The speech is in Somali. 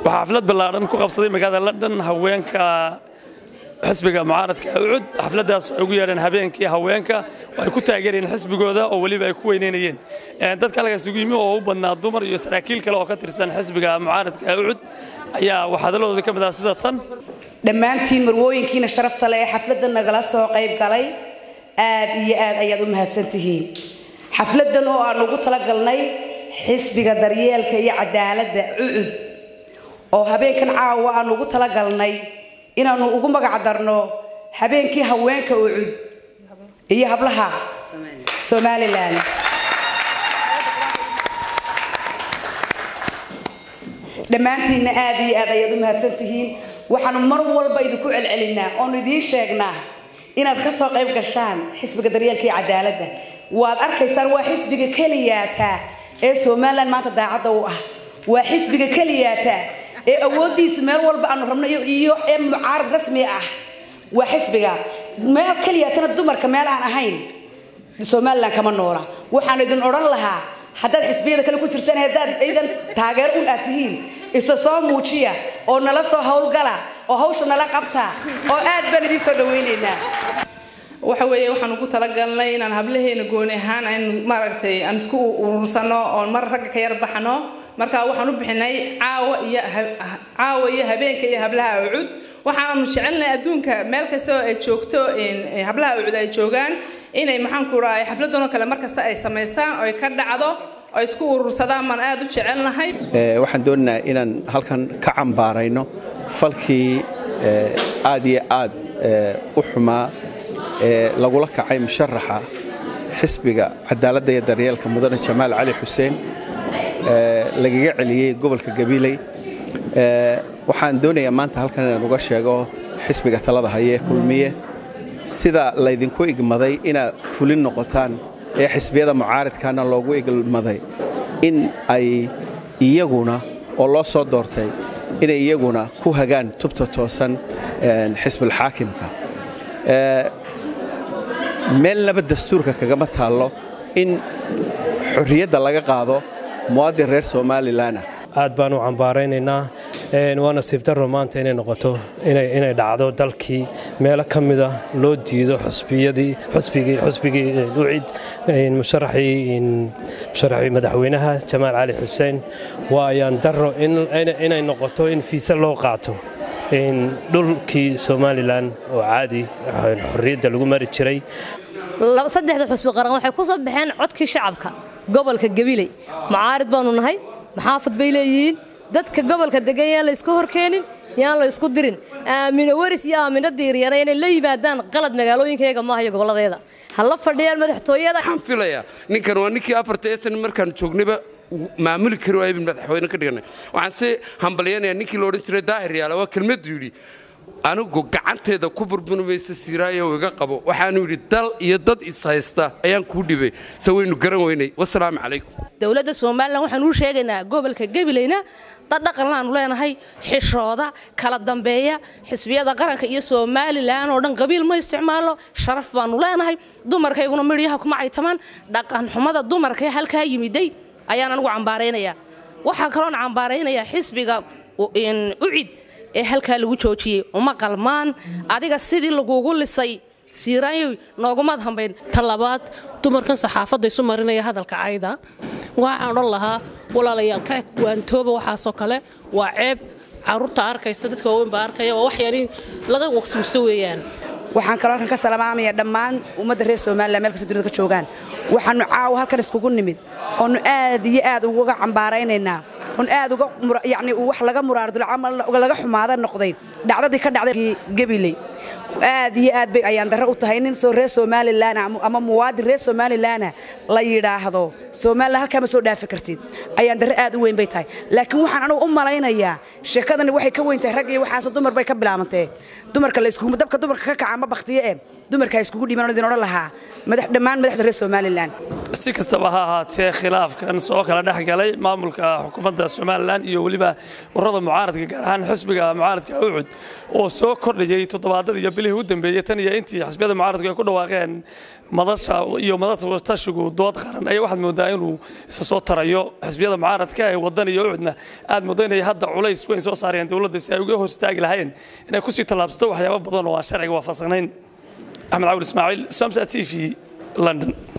waxaa xaflad ballaadhan ku qabsaday magaalada london haweenka xisbiga mucaaradka ucud xafladdaas waxay ugu yeedheen habeenkii haweenka ay ku taageerayeen xisbigooda oo weliba ay ku weyneynayeen dadka halkaas ugu yimi oo u badnaa dumar iyo saraakiil kale oo ka tirsan xisbiga mucaaradka ucud ayaa waxhadalladooda ka mid ah sida tan dhammaantiin marwooyinkiina sharafta leh ee xafladda nagala soo qayb galay aad iyo aad ayaad u mahadsan tihiin xafladdan oo aan ugu talagalnay xisbiga daryeelka iyo cadaaladda ucud oo habeenkan caawa aan ugu talagalnay inaannu ugu magac darno habeenkii haweenka ucud iyo hablaha somalilan dhammaantiinna aad iyo aad ayaad u mahadsan tihiin waxaanu mar walba idinku celcelinaa oonu idiin sheegnaa inaad ka soo qayb gashaan xisbiga daryeelka iyo cadaaladda waad arkaysaan waa xisbiga keliyaata ee somalilan maanta daacadda u ah waa xisbiga keliyaata ee awooddiisa meel walba aanu rabno iyo ee mucaarad rasmi ah waa xisbiga meel keliyaatana dumarka meel aan ahayn somalilan kama noola waxaanu idin odhan lahaa haddaad xisbiyada kale ku jirtaan haddaad ciidan taageero un aad tihiin isa soo muujiya oo nala soo howlgala oo hawsha nala qabta oo aad baan idiin soo dhawaynaynaa waxa weeye waxaan ugu talagalnay inaan hablaheena gooni ahaan aynu maaragtay aan isku urursano oon mar ragga ka yar baxno marka waxaan u bixinay caawa iyo caawa iyo habeenka iyo hablaha ucud waxaanu jecelnahay adduunka meel kasta oo ay joogto hablaha ucud ay joogaan inay maxaan ku rahay xafladanoo kale mar kasta ay samaystaan oo ay ka dhacdo oo isku urursadaan baan aad u jecelnahay waxaan doonaynaa inaan halkan ka cambaarayno falkii aad iyo aad u xumaa ee lagula kacay musharaxa xisbiga cadaaladda iyo daryeelka mudane jamaal cali xuseen lagaga celiyey gobolka gabiley waxaan doonayaa maanta halkan inaan uga sheego xisbiga talada hayee kulmiye sida laydinku igmaday inaad fulin noqotaan ee xisbiyada mucaaridkaana loogu igmaday in ay iyaguna oo loo soo doortay inay iyaguna ku hagaan tubta toosan xisbulxaakimka meel naba dastuurka kagama taallo in xorriyadda laga qaado muwaadin reer somalilan ah aad baan u cambaaraynaynaa waa nasiib darro maanta inay noqoto inay dhacdo dalkii meelo ka mida loo diido xusbigii ucid musharaxii madaxweynaha jamaal cali xuseen waa ayaan darro inay noqoto in fiise loo qaato dhulkii somalilan oo caadi xorriyadda lagu mari jiray saddexda xusbi qaran waxay ku soo baxeen codkii shacabka gobolka gabiley mucaarid baanu nahay maxaafad bay leeyihiin dadka gobolka degan yaan la isku horkeenin yaan la isku dirin aamino weris iyo aamino diiryana inay la yimaadaan qalad magaalooyinkayaga maaha iyo gobolladeeda ha la fadhiyaan madaxtooyada waxaan filayaa ninkan waa ninkii afarta eesan markaan joognayba maamuli kari waaya bin madaxweyne ka dhiganay waxaan si hambalyanayaa ninkii la odhan jiray daahir yaala waa kelmaddu yidhi anigu gacanteeda ku burburmaysa siiraayo iga qabo waxaanu yidhi dal iyo dad ishaysta ayaan kuu dhibay se waynu garan weynay wasalaamu calaykum dowladda somalilan waxaan uu sheegaynaa gobolka gabileyna dad dhaqanlaanu leenahay xishooda kala dambeeya xisbiyada qaranka iyo somalilan oo dhan qabiil ma isticmaalo sharaf baanu leenahay dumarkayguna midhyaha kuma caytamaan dhaqanxumada dumarka halkaa yimiday ayaan anigu cambaaraynayaa waxaa kaloon cambaaraynayaa xisbiga ucid ee halkaa lagu joojiyey uma qalmaan adiga sidii lagugu lisay siiraanyoy noogumaad hambayn tan labaad dumarkan saxaafadda isu marinaya hadalka cayda waxaan odhan lahaa walaalayaal ka waantooba waxaasoo kale waa ceeb caruurta arkaysa dadka waaweyn baa arkaya waa waxyaani laga waqsuusto weeyaan waxaan kaloo halkan ka salaamaamaya dhammaan ummadda reer somalilan meel kasta dunida ka joogaan waxaanu caawa halkan iskugu nimid oonu aad iyo aad uga cambaaraynaynaa oon aad uga yacni wax laga muraardulay camal laga xumaada noqday dhacdadii ka dhacday gabiley aad iyo aad bay ayaan darro u tahay nin soo reer somalilan ama muwaadin reer somalilanah la yidhaahdo somalilan halkaa ma soo dhaafi kartid ayaan darro aad u weyn bay tahay laakiin waxaan anugu u malaynayaa sheekadani waxay ka weyn tahay rag iyo waxaas dumar bay ka bilaabantee dumarka la isku dabka dumarka ka kaca ma baktiye ee dumarka iskugu dhiiban idin odhan lahaa madax dhammaan madaxda reer somalilan si kastaba ha ahaatee khilaafkan soo kala dhex galay maamulka xukuumadda somalilan iyo weliba ururada mucaaradka gaar ahaan xisbiga mucaaradka ucud oo soo kordhayey toddobaadadii iyo bilihii u dambeeyey tan iyo intii xisbiyada mucaaradku ay ku dhawaaqeen madasha iyo madasha tashigu dood qaran ayaa waxaad moodaa inuu isa soo tarayo xisbiyada mucaaradka ee wadan iyo ucudna aad moodo inay hadda culays weyn soo saarayaan dowladda si ay uga hor istaagi lahayn inay kusii tallaabsato waxyaabo badan oo aan sharciga waafaqsanayn axmed cawil ismaaciil somsa t v london